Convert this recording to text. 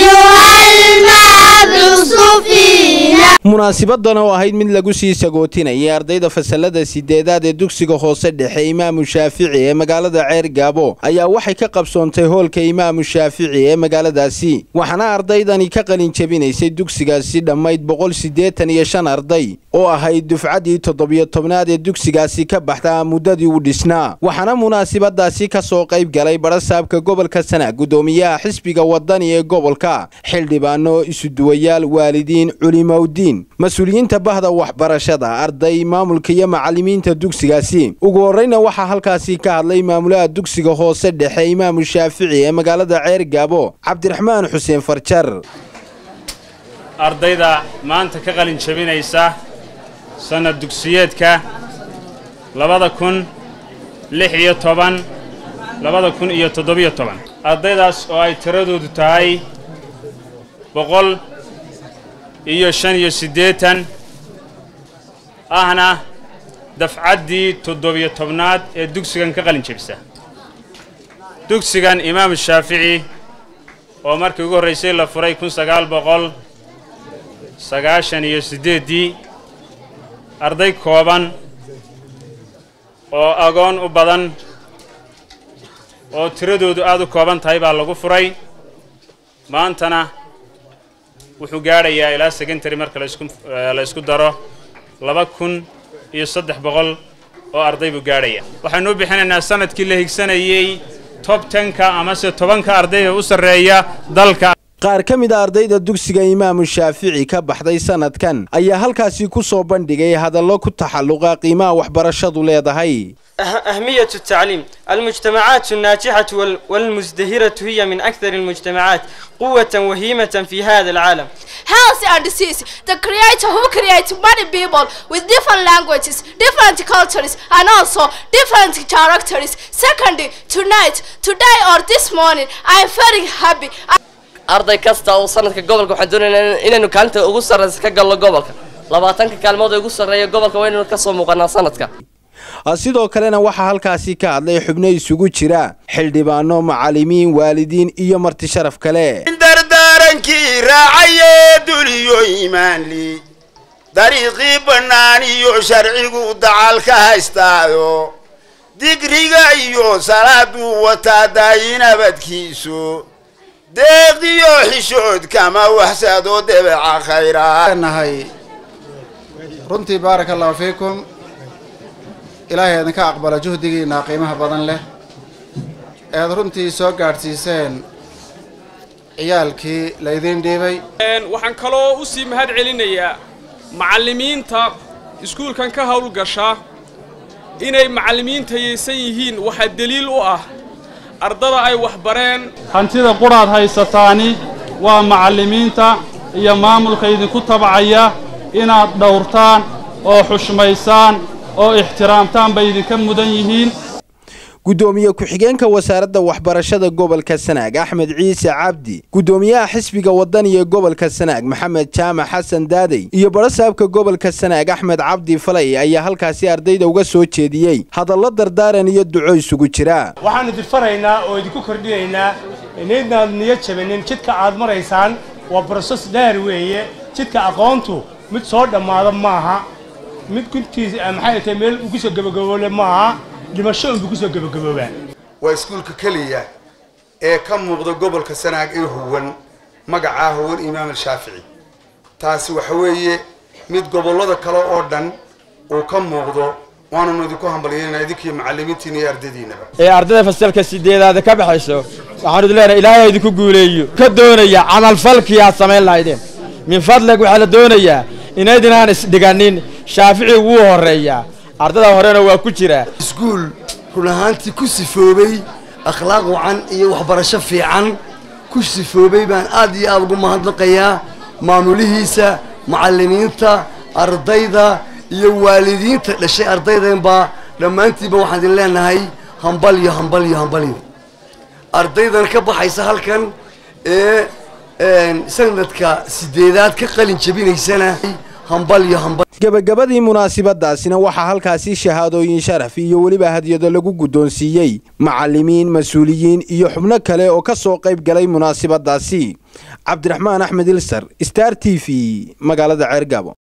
munaasibadan oo ahayd mid lagu sii sagootinayay ardayda fasalada sideedaad ee dugsiga hoose dhexe imaamu shaafici ee magaalada ceer gaabo ayaa waxay ka qabsoontay hoolka imaamu shaafici ee magaaladaasi waxaana ardaydani ka qalin jebinaysay dugsigaasi dhammayd boqol siddeetan iyo shan arday oo ahayd dufcaddii toddobiyo tobnaad ee dugsigaasi ka baxda muddadii u dhisnaa waxaana munaasibadaasi ka soo qayb galay barasaabka gobolka sana guddoomiyaha xisbiga wadani ee gobolka xildhibaano isuduwayaal waalidiin culimowdiin mas-uuliyiinta bahda waxbarashada arday maamulka iyo macallimiinta dugsigaasi ugu horreyna waxaa halkaasi ka hadlay maamulaha dugsiga hoose dhexe imaamu shaafici ee magaalada ceer gaabo cabdiraxmaan xuseen farjar ardayda maanta ka qalin jabinaysa sannad dugsiyeedka labada kun lix iyo toban labada kun iyo toddobiyo toban ardaydaas oo ay tiradoodu tahay boqol iyo shan iyo siddeetan ahna dafcaddii toddobiyo tobnaad ee dugsigan ka qalin jebisa dugsigan imaamu shaafici oo markii ugu horraysay la furay kun sagaal boqol sagaashan iyo siddeeddii arday kooban oo agoon u badan oo tiradoodu aad u kooban tahay baa lagu furay maantana wuxuu gaadhayaa ilaa secondary marka la isku daro laba kun iyo saddex boqol oo arday buu gaadhaya waxaanu u bixinaynaa sanadkii la higsanayey tob tenka amase tobanka ardayda u sarreeya dalka qaar ka mid a ardayda dugsiga imaamu shaafici ka baxday sanadkan ayaa halkaasi ku soo bandhigay hadallo ku taxalluqa qiimaha waxbarashadu leedahay أهمية التعليم المجتمعات الناجحة والمزدهرة هي من أكثر المجتمعات قوة وهيمة في هذا العالم Health and disease, the creator who creates many people with different languages, different cultures, and also different characters. Secondly, tonight, today or this morning, I am very happy. arday kasta oo sanadka gobolka waxaan doonaynaa inaynu kaalinta ugu sarraysa ka galno gobolka labaatanka kaalmood ee ugu sarreeya gobolka waa inaynu ka soo muuqanaa sanadka sidoo kalena waxaa halkaasi ka hadlay xubno isugu jira xildhibaano macallimiin waalidiin iyo marti sharaf kale dardaarankii raacayee duliyo iimaanli dariiqii bannaan iyo sharcigu dacal ka haystaayo digriga iyo salaaduu wataa daayinabadkiisu deeqdiyo xishood kama waxsado debeca khayraanahay runtii baaraka allahu fiikum ilaahay idinka aqbala juhdigiinna qiimaha badan leh ead runtii soo gaadhsiiseen ciyaalkii laydiin dhiibay waxaan kaloo u sii mahad celinayaa macallimiinta iskuulkan ka howlgasha inay macallimiintayaysan yihiin waxaa deliil u ah ardada ay waxbareen hantida quraad haysataani waa macallimiinta iyo maamulka idinku tabcaya inaad dhowrtaan oo xushmaysaan oo ixtiraamtaan bay idinka mudan yihiin guddoomiye ku-xigeenka wasaaradda waxbarashada gobolka sanaag axmed ciise cabdi guddoomiyaha xisbiga wadaniga gobolka sanaag maxamed jaamac xasan daadey iyo barasaabka gobolka sanaag axmed cabdi falay ayaa halkaasi ardayda uga soo jeediyey hadallo dardaaran iyo duco isugu jira waxaannu dirfaraynaa oo idinku kordhinaynaa inaydnaad niyad jabanin jidka aad maraysaan waa broses dheer weeye jidka aqoontu mid soo dhammaada maaha mid guntiisa maxay tahay meel ugu soo gabagaboole maaha dhimasho unbu kusoo gabagaboobaa waa iskuulka keliya ee ka muuqda gobolka sanaag ee huwan magacaa huwan imaam al-shaafici taasi waxa weeye mid gobollada kale oo dhan uu ka muuqdo waananu idinku hambalyeynaa idinkii macallimiintiina iyo ardaydiinaba ee ardayda fasalka sideedaada ka baxayso waxaan idin leenahay ilaahay idinku guuleeyo ka doonaya camalfalkii aad samayn lahaydeen min fadlig waxaa la doonayaa inaydinaan isdhiganin shaafici wuu horreeyaa ardada horena waa ku jiraa iskuul run ahaantii ku sifoobay akhlaaq wacan iyo waxbarasho fiican ku sifoobay baan aad iyo aad ugu mahadnaqayaa maamulihiisa macallimiinta ardayda iyo waalidiinta dhashay ardaydanbaa dhammaantiiba waxaan idin leenahay hambal iyo hambal iyo hambalyo ardaydan ka baxaysa halkan ee sanadka sideedaad ka qalin jabinaysana hambal iyo hambal gebagabadii munaasabadaasina waxaa halkaasi shahaadooyin sharaf iyo weliba hadyado lagu guddoonsiiyey macallimiin mas-uuliyiin iyo xubno kale oo ka soo qayb galay munaasabadaasi cabdiraxmaan axmed ilsar star t v magaalada ceergaabo